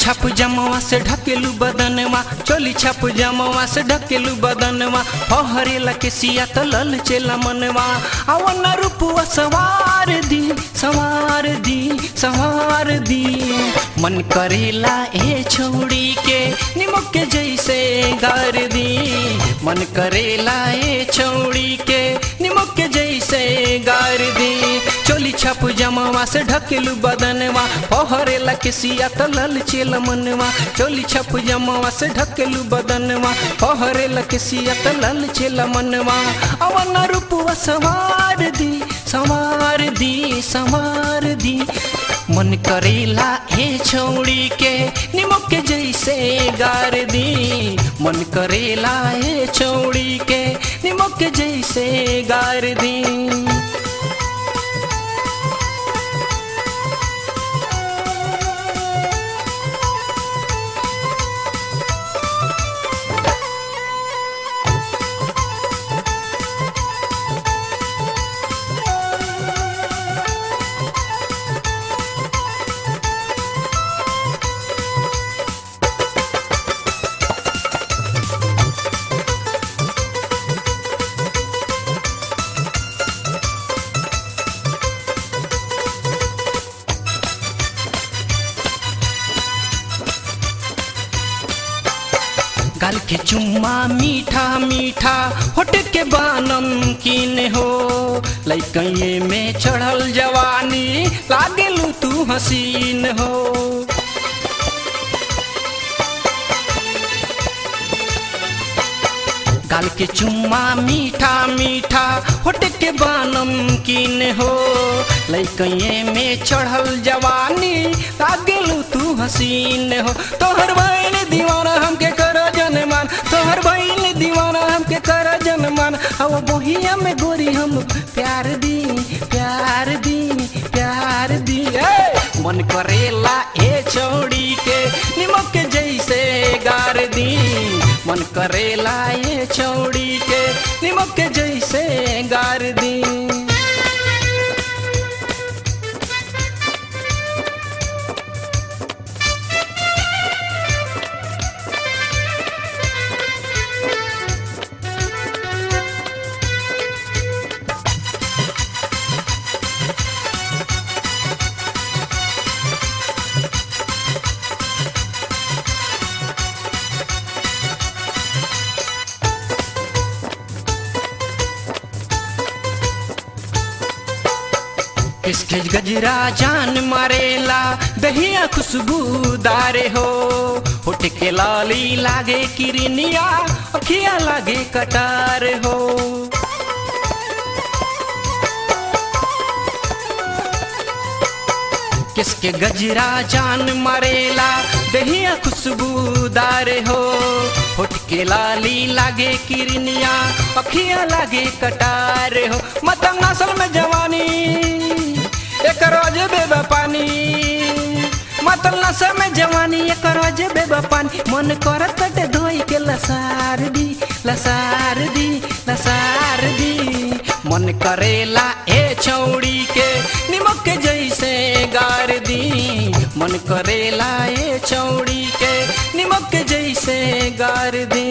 छाप जमवा से ढकेलू बदनवा चोली छाप जमवा से ढकेलू बदनवा फहरेला के सिया तो लल चेला मनवा अवन रूपवा सवार दी सवार दी सवार दी मन करेला ए छौड़ी के निमक के जैसे गार दी मन करेला ए छौड़ी के निमक के जैसे गार दी चोली छाप जमवा से ढकेलू बदनवा फहरेला के सिया तो लल चेल मनवा चोली छप जमवा से ढकेलू बदनवा फहरेला के सिया तो लल चेल मनवा अवन रूपवा सवार दी सवार दी सवार दी मन करेला हे छौड़ी के निमक के जैसे गार दी मन करेला हे छौड़ी के निमक के जैसे गार दी गाल के चुम्मा मीठा मीठा होट के बानम किन हो लैकये में चढ़ल जवानी लागेलू तू हसीन हो गाल के चुम्मा मीठा मीठा होट के बानम किन हो लैकये में चढ़ल जवानी लागेलू तू हसीन हो तोहर बहन दीवाना हमके कर जनमान तोहर बहन दीवाना हमके कर जनमान अब बोहिया में गोरी हम प्यार दी प्यार दी प्यार दी ए! मन करेला ए चौड़ी के निमक के जैसे गार दी मन करेला ए चौड़ी के निमक के जैसे गार दी किसके गजरा जान मारेला दहिया खुशबूदार हो होट के लाली लागे किरनिया अखिया लागे कटार हो किसके गजरा जान मारेला दहिया खुशबूदार हो होट के लाली लागे किरनिया अखिया लागे कटार हो मतंग नसल में जवानी एक रोज बेबा पानी मतल नशा में जवानी एक रोज बेबा पानी मन करत बटे धोई के लसार दी लसार दी लसार दी मन करेला ए छौड़ी के निमक के जैसे गार दी मन करेला ए छौड़ी के निमक के जैसे गार दी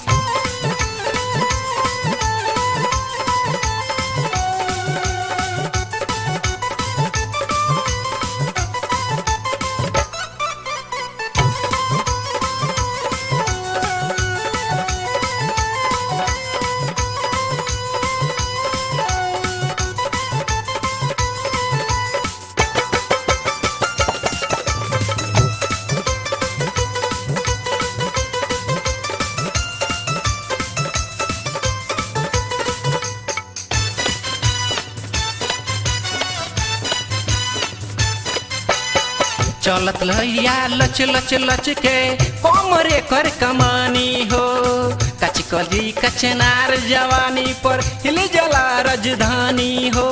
चलत लैया लच लच लच के कमरे कर कमानी हो कच कली कचनार जवानी पर हिल जला राजधानी हो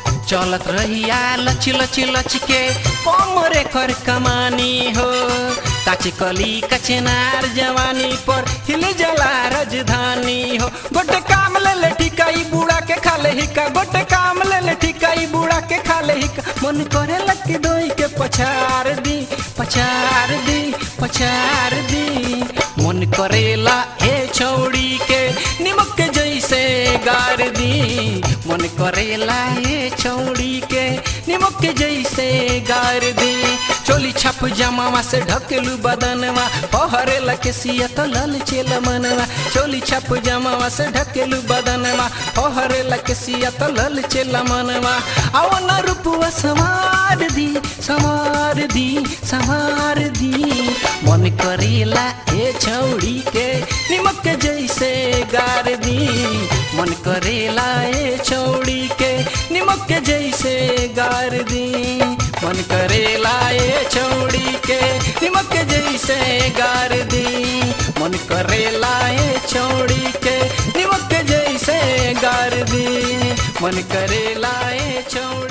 चलत रहिया लच लच लच के कमरे कर कमानी हो काचे कली कचनार जवानी पर हिल जला राजधानी हो गोटे काम ले ले ठिकाई बूढ़ा के खाले हिका गोटे काम ले ले ठिकाई बूढ़ा के खाले हिका मन करे लग दोई के पछार दी पछार दी पछार दी मन करेला हे छौड़ी के निमक के जैसे गार दी मन करेला हे छौड़ी के निमक के जैसे गार दी चोली छप जमावा से ढकेलू बदनवा पहरे लके सिया तो लल चेल मनवा चोली छप जमावा से ढकेलू बदनवा पहरे लके सिया तो लल चेल मनवा आओ न रूपवा संवार दी संवार दी संवार दी मन करेला ए छौड़ी के निमक के जैसे गार दी मन करेला ए छौड़ी के निमक के जैसे गार दी मन करेला ए छौड़ी के निमक के जैसे गार दी मन करेला ए छौड़ी के निमक के जैसे गार दी मन करेला ए छौड़ी